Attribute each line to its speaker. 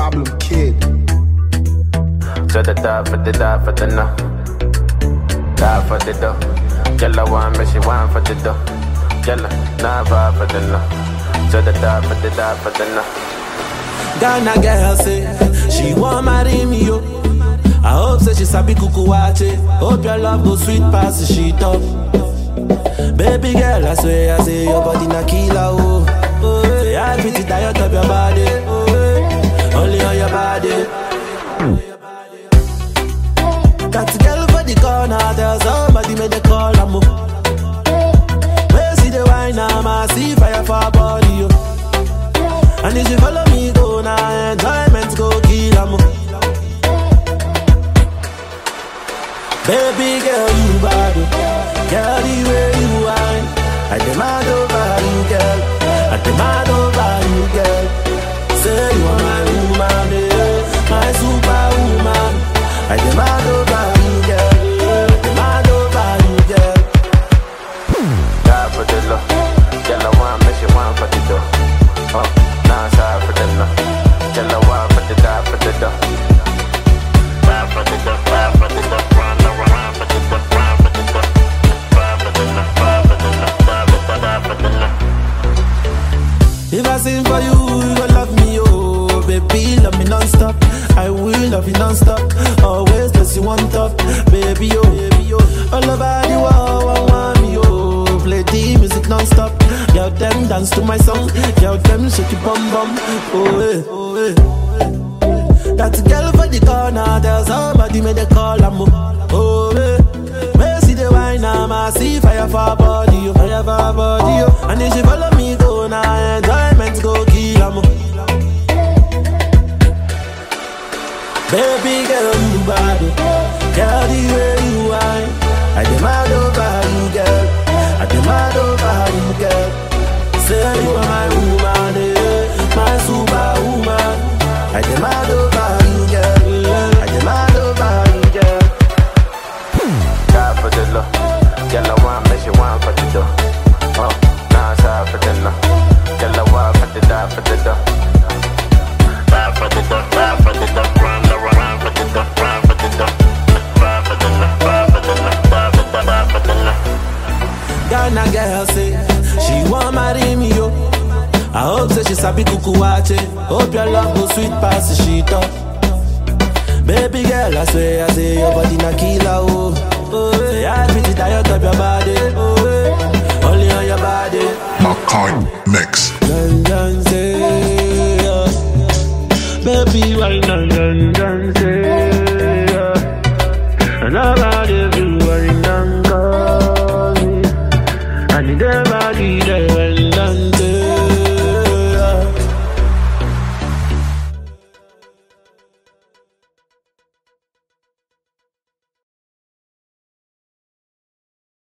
Speaker 1: problem kid.
Speaker 2: So the die for the die for the no. Die for the dough. Yellow one, but she wine for the dough. Yellow, nah vibe for the no. So the die for the die for the no.
Speaker 3: Ghana girl say she want marry me yo. I hope say she sabi kuku wache. Hope your love go sweet past the sheet up. Baby girl, I swear I say your body na killer oh. Oh, yeah, I pretty diet of your body. Oh, yeah. only on your body. Got a girl for the corner, tell somebody make the call am oh. Where see the wine, I'm a see fire for her body yo. And if you follow me, go now, enjoyment go kill am. Baby girl, you bad, oh. girl, the way you whine. I demand over you, girl. I demand over you, girl. Say you are my woman, eh, my superwoman. I demand over you, girl. I demand over you, girl.
Speaker 2: Die for the love. Yellow one, but she wine for the dough. Oh, nah, sorry for the no. Yellow one for the die for the dough. Die for the dough, die for the dough. Run, run, run for the dough, run for the dough. Die for the no, die for the no, die for the die for the no.
Speaker 3: If I sing for you, you gon' love me, oh Baby, love me non-stop I will love you non-stop Always place you on top Baby, oh, baby, oh All over the world, I want me, oh Play the music non-stop Girl, them dance to my song Girl, them shake your bum bum Oh, eh, oh, eh That girl for the corner Tell somebody make the call, I'm Oh, eh Where see the wine, I'm a see fire for her body, oh Fire for her body, oh And if she follow me, go now Enjoyment go kill, I'm Baby girl, you bad, oh. Girl, the way you whine I demand over you, girl I demand over you, girl Say you are my woman, eh My superwoman I demand over you, girl I demand over you, girl
Speaker 2: Die for the love. Yellow one, but she wine for the dough. Oh, nah, sorry for the no. Yellow one for the die for the dough. Die for the dough, die for the dough. Run, run, run for the dough, run for the dough. Die for the no, die for the no, die for the die for the no.
Speaker 3: Ghana girl say she want marry me yo. I hope say she sabi kuku wache. Hope your love go sweet past the sheet up. Baby girl, I swear I say your body na killer oh. Oh, say I pretty diet of your body. Oh, eh, only on your body.
Speaker 4: Makai Mix.
Speaker 3: Dun dun say, yeah. baby why dun dun dun say, yeah. and about everywhere in Angola. I need everybody there.